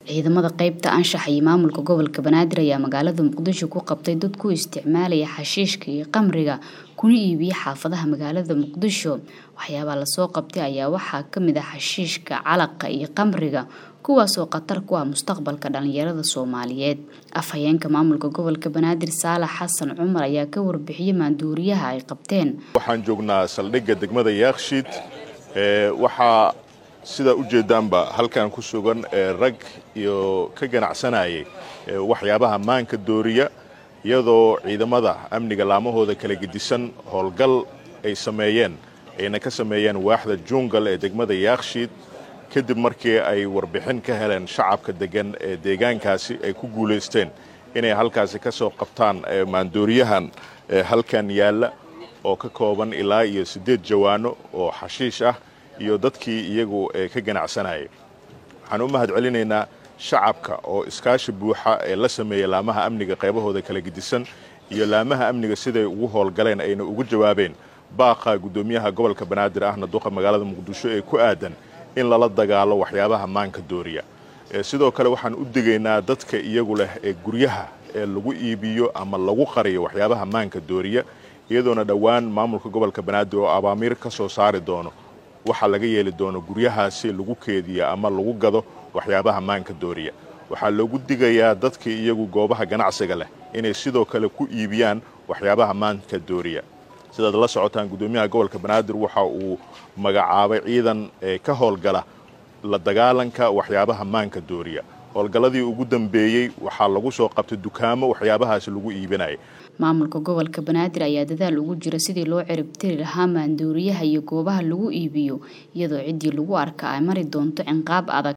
ciidamada qeybta anshaxa iyo maamulka gobolka banaadir ayaa magaalada muqdisho ku qabtay dad ku isticmaalaya xashiishka iyo qamriga kuna iibiya xaafadaha magaalada muqdisho waxyaabaha lasoo qabtay ayaa waxaa kamid ah xashiishka calaqa iyo qamriga kuwaasoo khatar ku ah mustaqbalka dhalinyarada soomaaliyeed afhayeenka maamulka gobolka banaadir saalax xasan cumar ayaa ka warbixiyey maanduuriyaha ay qabteen waxaan joognaa saldhigga degmada yaakshiid waxaa sidaa ujeedaanba halkan ku sugan rag iyo ka ganacsanayay waxyaabaha maanka dooriya iyadoo ciidamada amniga laamahooda kala gedisan howlgal ay sameeyeen ayna ka sameeyeen waaxda juungal ee degmada yaakshiid kadib markii ay warbixin ka heleen shacabka degan ee deegaankaasi ay ku guulaysteen inay halkaasi ka soo qabtaan maandooriyahan halkan yaalla oo ka kooban ilaa iyo siddeed jawaano oo xashiish ah iyo dadkii iyagu ka ganacsanayay waxaan u mahad celinaynaa shacabka oo iskaashi buuxa ee la sameeyey laamaha amniga qaybahooda kala gedisan iyo laamaha amniga siday ugu howlgaleen ayna ugu jawaabeen baaqa guddoomiyaha gobolka banaadir ahna duqa magaalada muqdisho ee ku aadan in lala dagaalo waxyaabaha maanka dooriya sidoo kale waxaan u digaynaa dadka iyagu leh ee guryaha ee lagu iibiyo ama lagu qariyo waxyaabaha maanka dooriya iyadoona dhowaan maamulka gobolka banaadir oo abaamiir ka soo saari doono waxaa laga yeeli doono guryahaasi lagu keediya ama lagu gado waxyaabaha maanka dooriya waxaa loogu digayaa dadka iyagu goobaha ganacsiga leh inay sidoo kale ku iibiyaan waxyaabaha maanka dooriya sidaad la socotaan guddoomiyaha gobolka banaadir waxa uu magacaabay ciidan ka howlgala la dagaalanka waxyaabaha maanka dooriya howlgalladii ugu dambeeyey waxaa lagu soo qabtay dukaamo waxyaabahaasi lagu iibinaya maamulka gobolka banaadir ayaa dadaal ugu jira sidii loo ciribtiri lahaa maandooriyaha iyo goobaha lagu iibiyo iyadoo ciddii lagu arka ay mari doonto cinqaab adag